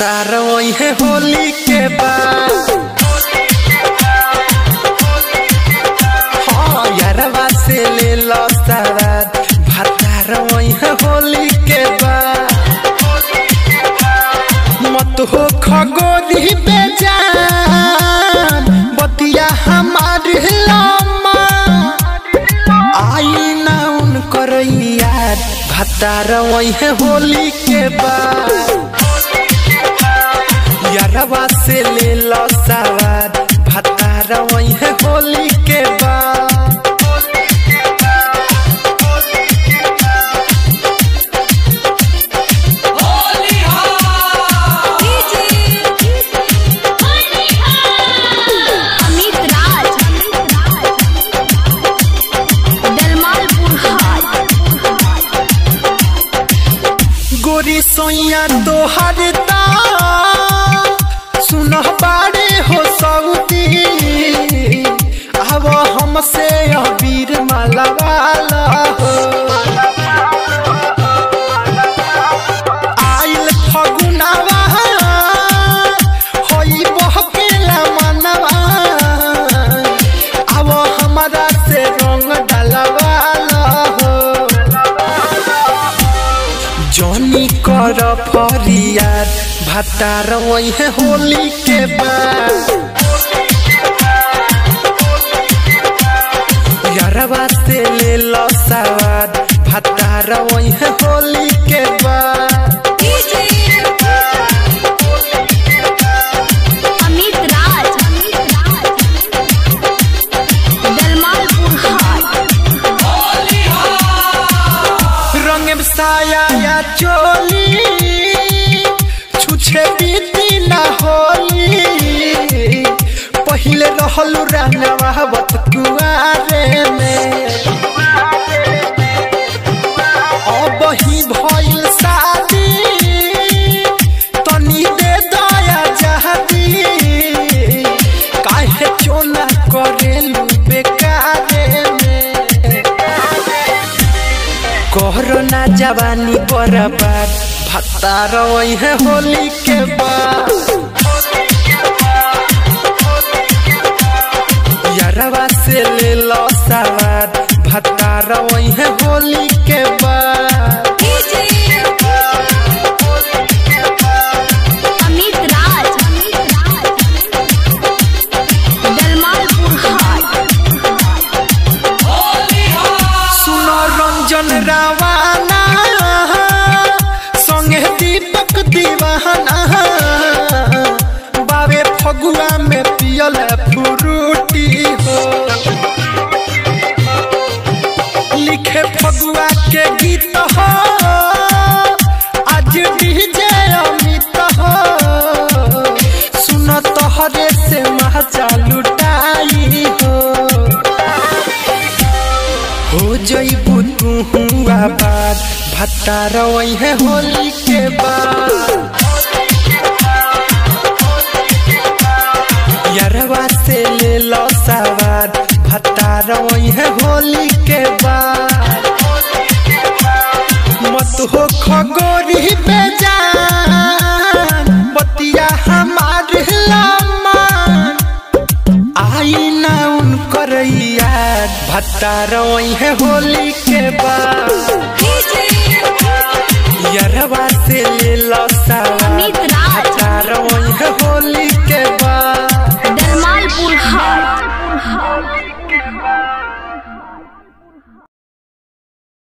भतार वही होली के बाद हाँ यारवा से ले लो सवार भतार वही होली के बाद मत हो खगोरी बेजान बतिया हमार लम्मा आई ना उनकर यार भतार वही होली के बाद यारवा से ले लो सवार भतार वही होली के बाद अमित राज दलमालपुर हाट गोरी सोइया तोहर सुन बाड़े हो सऊदी अब हमसे अबीर मलवाला हो आइल फगुनावा होई बहकेला मनवा अब हमारा से रंग डलवाला हो जॉनी कर फरियाद भतार वही होली के बाद यारवा से ले लो सवाद भतार वही होली के बाद अमित राज दलमालपुर हाट रंग साया या चोली छुछे बीती ना होली पहिले रहलू रंगवावत कुआरे में अब ही भइल शादी तनी दे दया जहदी काहे चोला करेलू बेकारे में कोरोना जवानी बर्बाद भत्तार वही होली के बाद यारवा से ले लो सवार भत्तार वही होली के बाद अमित राज दलमालपुर हाट सुनो रंजन रावाना संगे दीपक दीवाना बाबे फगुआ में पियल फ्रूटी हो लिखे फगुआ के गीत हो आज डीजे अमित हो सुन तोहरे से मजा लुटाई हो हो जइबू तू आबाद भत्तार वही होली के बाद यारवा से ले लो सवार भत्तार वही होली के बाद मत हो खगोरी बेजान बतिया हमार लमान आई ना उनकर याद भत्तार वही होली के बाद यारवा से ले